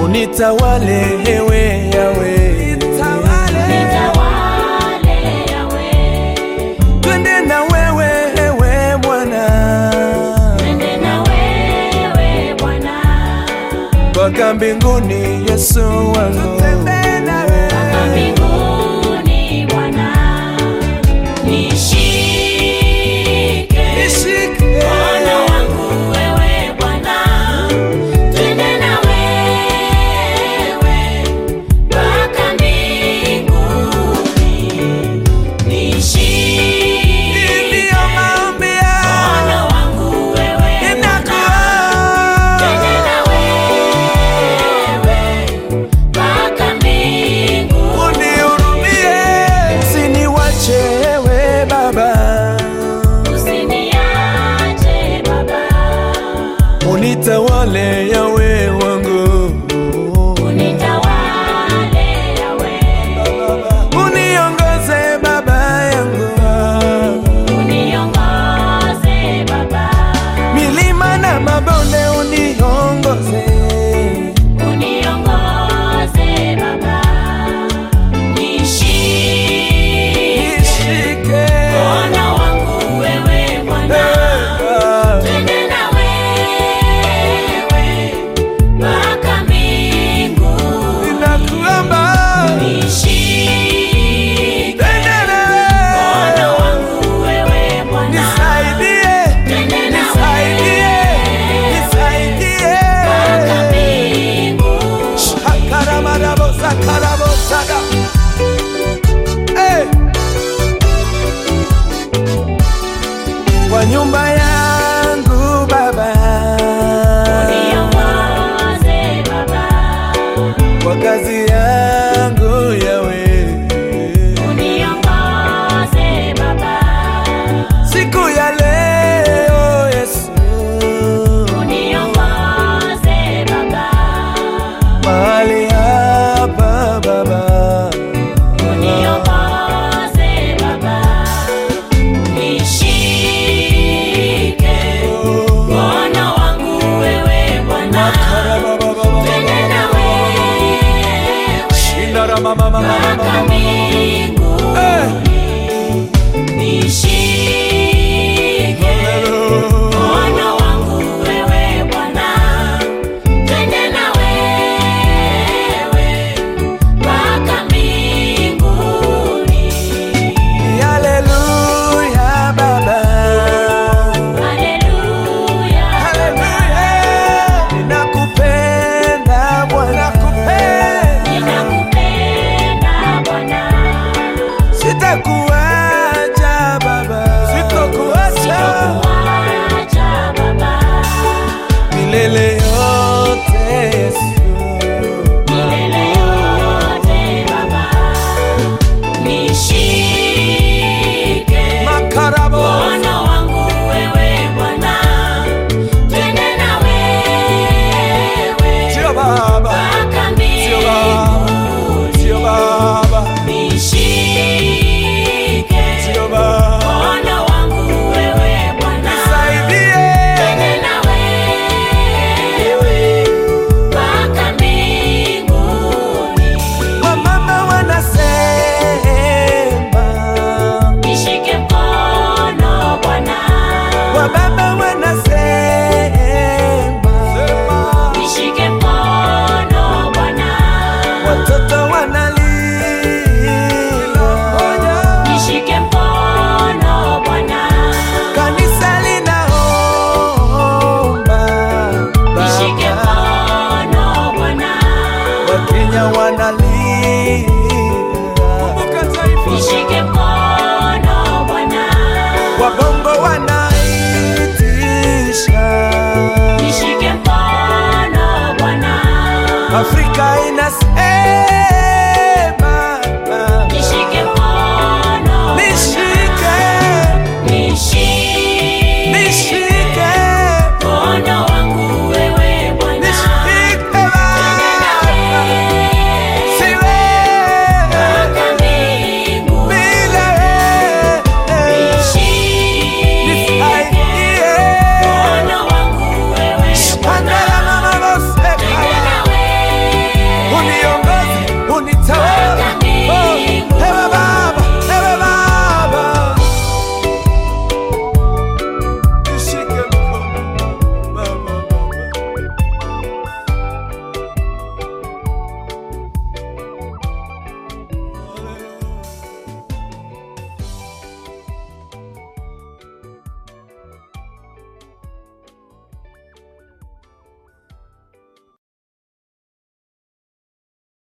unitawale ewe yawe Nitawale yawe, twende na wewe ewe Bwana twende na wewe Bwana, mpaka mbinguni Yesu wangu mpaka mbinguni Bwana. Nishike mkono wangu wewe Bwana, twende na wewe mpaka mbinguni. Nishike Ndiyo maombi mkono yangu wangu wewe Bwana, twende na wewe mpaka mbinguni. unihurumie, usiniwache ewe Baba, Usiniache Baba, unitawale yawe wangu, unitawale yawe, uniongoze Baba yangu, uniongoze Baba, milima na mabonde uniongoze, uniongoze Baba, nishike nishike mkono wangu wewe Bwana, twende na wewe mpaka mbinguni. ninakuomba Nishike twende na mkono wewe, wangu wewe Bwana, nisaidie, twende na nisaidie, wewe nisaidie. mpaka mbinguni. Shakaramarabosakarabosaga. Eh. Kwa nyumba yangu Baba, Uniongoze Baba, kwa kazi yangu Yawe, uniongoze Baba, siku ya leo Yesu, uniongoze Baba, mahali hapa Baba, uniongoze Baba, nishike mkono wangu wewe Bwana, twende na wewe mpaka mbinguni. Nishike mkono wangu wewe Bwana, twende na wewe mpaka mbinguni. Haleluya Baba. Haleluya, Ninakupenda Bwana, ninakupenda Bwana, sitakuacha Baba, sitakuacha sitakuacha Baba, milele yote Yesu. milele yote Baba, nishike Makarabo mkono wangu wewe Bwana, twende na wewe sio Baba, mpaka sio Baba, mbinguni. sio Baba, Nishike sio Baba, mkono wangu wewe Bwana, nisaidie twende na wewe mpaka mbinguni. wamama wanasema, Nishike mkono Bwana, wababa wanasema, nishike mkono Bwana, watoto wanalia, nishike mkono Bwana, kanisa linaomba, nishike Baba, mkono Bwana, Wakenya wanalia, nishike mkono Bwana, wabongo wanaitisha, nishike mkono Bwana, Afrika inasema